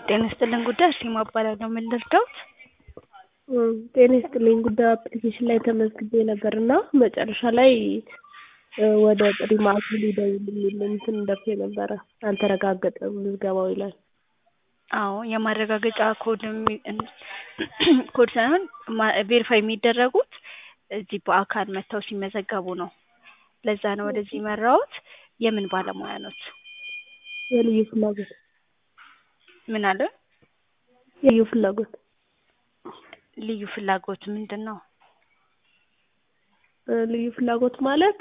ጤና ይስጥልን ጉዳይ አርሴማ እባላለሁ። ምን ልርዳዎት? ጤና ይስጥልኝ ጉዳይ አፕሊኬሽን ላይ ተመዝግቤ ነበር እና መጨረሻ ላይ ወደ ጥሪ ማዕከል ይደውሉ የሚል እንትን ደርሶ ነበረ። አልተረጋገጠም ምዝገባው ይላል። አዎ የማረጋገጫ ኮድ ኮድ ሳይሆን ቬሪፋይ የሚደረጉት እዚህ በአካል መጥተው ሲመዘገቡ ነው። ለዛ ነው ወደዚህ የመራሁት። የምን ባለሙያ ኖት? የልዩ ፍላጎት ምን አለ? የልዩ ፍላጎት ልዩ ፍላጎት ምንድን ነው? ልዩ ፍላጎት ማለት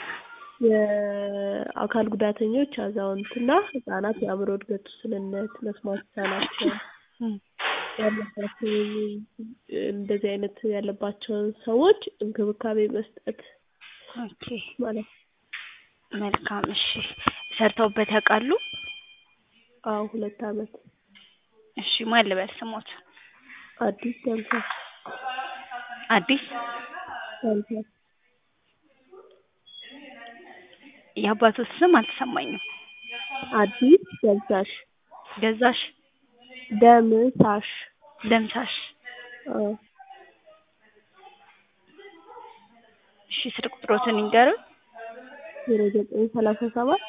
የአካል ጉዳተኞች፣ አዛውንትና ህጻናት የአእምሮ እድገት ውስንነት፣ መስማት የተሳናቸው ያለባቸው እንደዚህ አይነት ያለባቸውን ሰዎች እንክብካቤ መስጠት ኦኬ ማለት ነው። መልካም እሺ። ሰርተውበት ያውቃሉ? አዎ ሁለት አመት። እሺ ማን ልበል ስሞት? አዲስ ደምሳሽ አዲስ ደምሳሽ የአባቶት ስም አልተሰማኝም። አዲስ ደምሳሽ ገዛሽ ደምሳሽ ደምሳሽ አዎ እሺ ስልክ ቁጥሮትን ይንገሩን። ዜሮ ዘጠኝ ሰላሳ ሰባት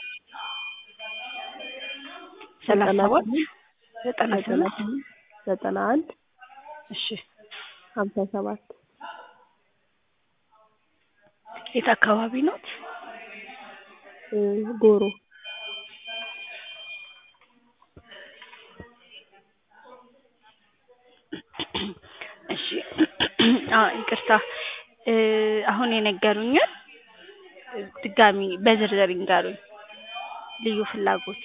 ሰላሳ ዘጠና ሰባት ስምንት ዘጠና ዘጠና ስምንት ስምንት ዘጠና አንድ እሺ ሀምሳ ሰባት የት አካባቢ ኖት? ጎሮ እሺ አዎ ይቅርታ እ አሁን የነገሩኝን ድጋሚ በዝርዝር ይንገሩኝ። ልዩ ፍላጎት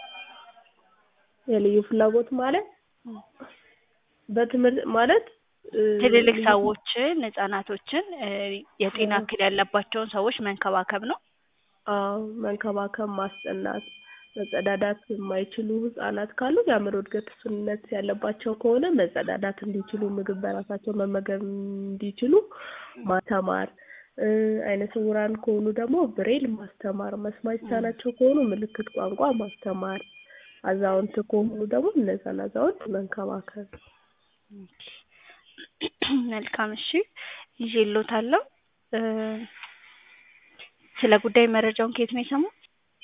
የልዩ ፍላጎት ማለት በትምህርት ማለት ትልልቅ ሰዎችን ህጻናቶችን እ የጤና እክል ያለባቸውን ሰዎች መንከባከብ ነው። አዎ መንከባከብ፣ ማስጠናት፣ መጸዳዳት የማይችሉ ህጻናት ካሉ የአእምሮ እድገት ውስንነት ያለባቸው ከሆነ መጸዳዳት እንዲችሉ፣ ምግብ በራሳቸው መመገብ እንዲችሉ ማስተማር እ አይነ ስውራን ከሆኑ ደግሞ ብሬል ማስተማር፣ መስማት የተሳናቸው ከሆኑ ምልክት ቋንቋ ማስተማር፣ አዛውንት ከሆኑ ደግሞ እነዛን አዛውንት መንከባከብ። መልካም እሺ ይዤልዎታለሁ። እ ስለ ጉዳይ መረጃውን ከየት ነው የሰሙት?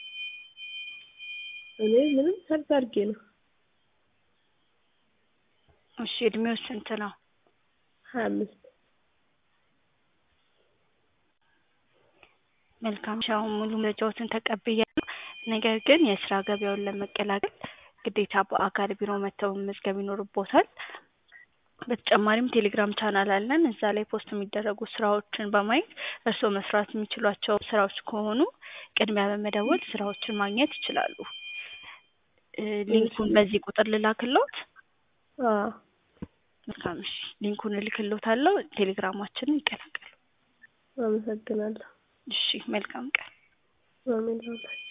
እኔ ምንም ሰርች አድርጌ ነው። እሺ እድሜው ስንት ነው? ሀያ አምስት መልካም እሺ አሁን ሙሉ መረጃዎትን ተቀብያለሁ። ነገር ግን የስራ ገበያውን ለመቀላቀል ግዴታ በአካል ቢሮ መጥተው መመዝገብ ይኖርብዎታል። በተጨማሪም ቴሌግራም ቻናል አለን። እዛ ላይ ፖስት የሚደረጉ ስራዎችን በማየት እርስዎ መስራት የሚችሏቸው ስራዎች ከሆኑ ቅድሚያ በመደወል ስራዎችን ማግኘት ይችላሉ። እ ሊንኩን በዚህ ቁጥር ልላክልዎት? አዎ መልካም እሺ ሊንኩን እልክልዎታለሁ። ቴሌግራማችንን ይቀላቀሉ። አመሰግናለሁ። እሺ መልካም ቀን። አሜን።